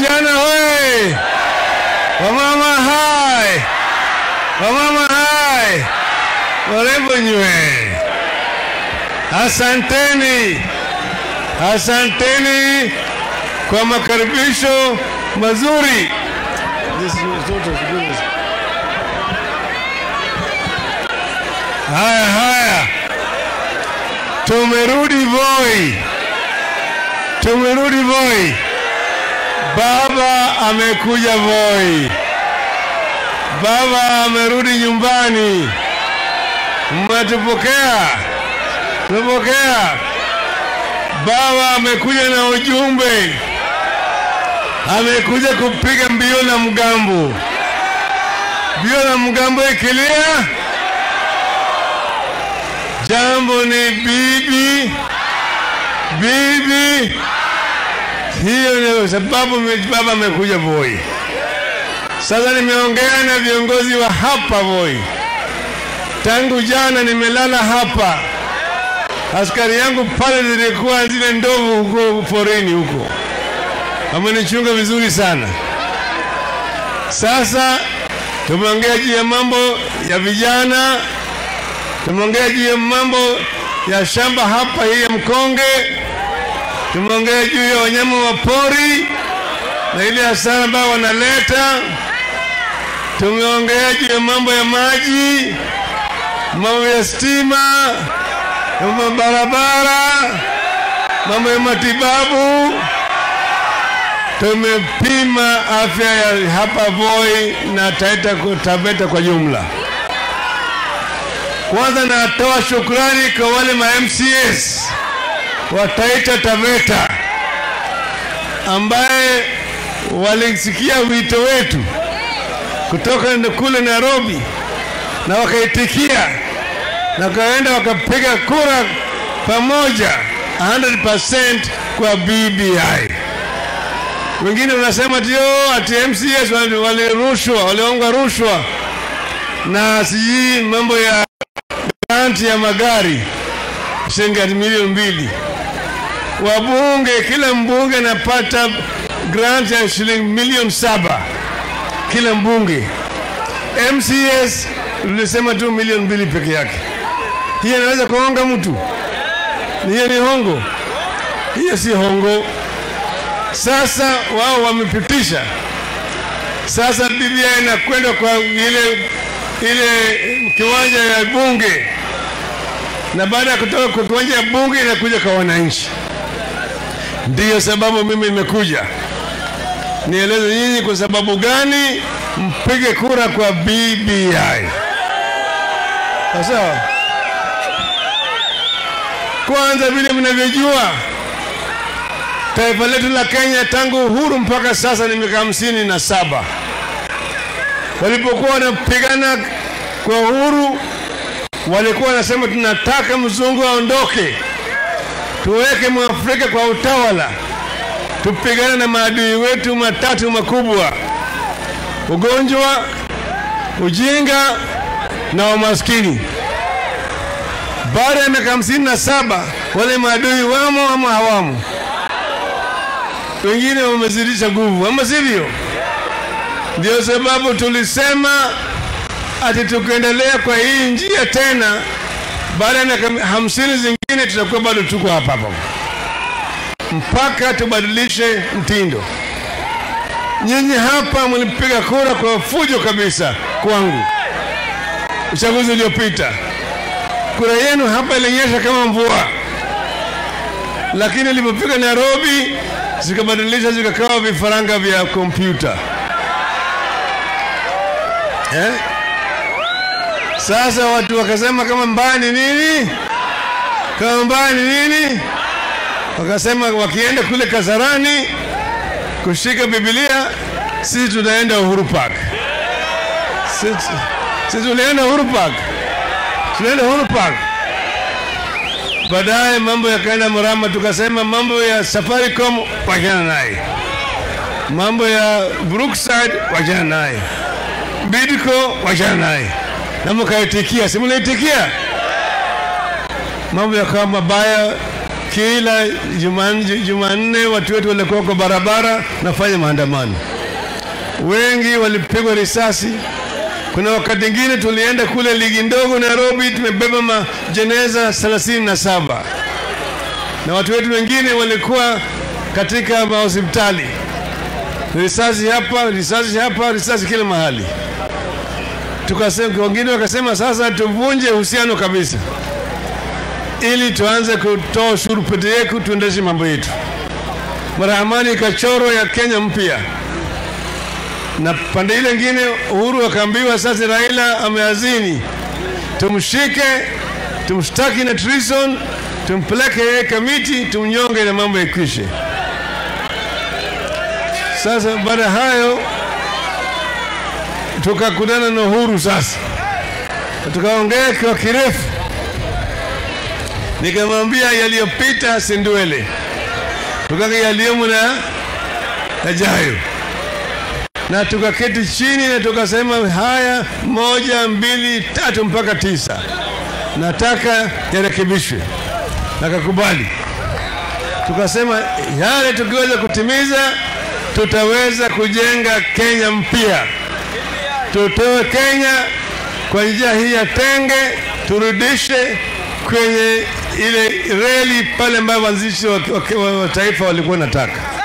Vijana hoye! Wamama hai! Wamama hai! Warembo nywe! Asanteni, asanteni kwa makaribisho mazuri. This is Haya haya, tumerudi Voi, tumerudi Voi. Baba amekuja Voi, baba amerudi nyumbani. Mmetupokea? Tumepokea. Baba amekuja na ujumbe, amekuja kupiga mbio na mgambo. Mbio na mgambo ikilia, jambo ni bibi bibi. Hiyo ndio sababu me- baba amekuja Voi. Sasa nimeongea na viongozi wa hapa Voi, tangu jana nimelala hapa askari yangu pale zilikuwa zile ndovu huko porini huko, wamenichunga vizuri sana. Sasa tumeongea juu ya mambo ya vijana, tumeongea juu ya mambo ya shamba hapa hii ya mkonge, tumeongea juu ya wanyama wa pori na ile hasara ambayo wanaleta, tumeongea juu ya mambo ya maji, mambo ya stima mambo ya barabara, mambo ya matibabu. Tumepima afya ya hapa Voi na Taita Taveta kwa jumla. Kwanza natoa shukrani kwa wale ma MCS wa Taita Taveta ambaye walisikia wito wetu kutoka kule Nairobi na wakaitikia na wakaenda wakapiga kura pamoja 100% kwa BBI. Wengine wanasema tio ati MCS wali- walirushwa, walionga rushwa na sijui mambo ya granti ya magari shilingi ati milioni mbili. Wabunge, kila mbunge anapata grant ya shilingi milioni saba kila mbunge. MCS tulisema tu milioni mbili peke yake. Hiyo inaweza kuhonga mtu? Hiyo ni hongo? Hiyo si hongo. Sasa wao wamepitisha, sasa Biblia inakwenda kwa ile ile kiwanja ya bunge, na baada ya kutoka kwa kiwanja ya bunge inakuja kwa wananchi. Ndiyo sababu mimi nimekuja nieleze nyinyi kwa sababu gani mpige kura kwa BBI. Sawa sawa. Kwanza, vile mnavyojua, taifa letu la Kenya tangu uhuru mpaka sasa ni miaka hamsini na saba. Walipokuwa wanapigana kwa uhuru, walikuwa wanasema tunataka mzungu aondoke, tuweke mwafrika kwa utawala, tupigane na maadui wetu matatu makubwa: ugonjwa, ujinga na umaskini. Baada ya miaka hamsini na saba wale maadui wamo ama hawamo? Wengine wamezidisha nguvu, ama sivyo? Ndio sababu tulisema ati tukiendelea kwa hii njia tena, baada ya miaka hamsini zingine tutakuwa bado tuko hapa hapa mpaka tubadilishe mtindo. Nyinyi hapa mlipiga kura kwa fujo kabisa kwangu uchaguzi uliopita. Kura yenu hapa ilinyesha kama mvua, lakini ilipofika Nairobi zikabadilisha zikakawa vifaranga vya kompyuta eh? Sasa watu wakasema kama mbaya ni nini, kama mbaya ni nini, wakasema wakienda kule Kasarani kushika Biblia, sisi tunaenda Uhuru Park. Sisi, sisi tulienda Uhuru Park, tunaenda Uhuru Park. Baadaye mambo yakaenda mrama, tukasema mambo ya Safaricom wachana naye, mambo ya Brookside wachana naye, Bidco wachana naye, na mkaitikia, si mnaitikia? Mambo yakawa mabaya, kila Jumanne Jumanne watu wetu walikuwa kwa barabara nafanya maandamano, wengi walipigwa risasi. Kuna wakati mwingine tulienda kule ligi ndogo Nairobi, tumebeba majeneza thelathini na saba na watu wetu wengine walikuwa katika mahospitali, risasi hapa, risasi hapa, risasi kila mahali. Tukasema, wengine wakasema sasa tuvunje uhusiano kabisa, ili tuanze kutoa ushuru pete yetu, tuendeshe mambo yetu. Marahamani ikachoro ya Kenya mpya, na pande ile ingine Uhuru akaambiwa sasa Raila ameazini, tumshike, tumshtaki na treason, tumpeleke yeye kamiti, tumnyonge na mambo yakwishe. Sasa baada ya hayo tukakutana na Uhuru sasa, tukaongea kwa kirefu, nikamwambia yaliyopita si ndwele, tukaka yaliyomo na yajayo, na tukaketi chini na tukasema haya, moja mbili tatu mpaka tisa, nataka yarekebishwe, nakakubali. Tukasema yale tukiweza kutimiza, tutaweza kujenga Kenya mpya tutoe Kenya kwa njia hii ya tenge, turudishe kwenye ile reli pale ambayo waanzilishi wa, wa, wa taifa walikuwa nataka.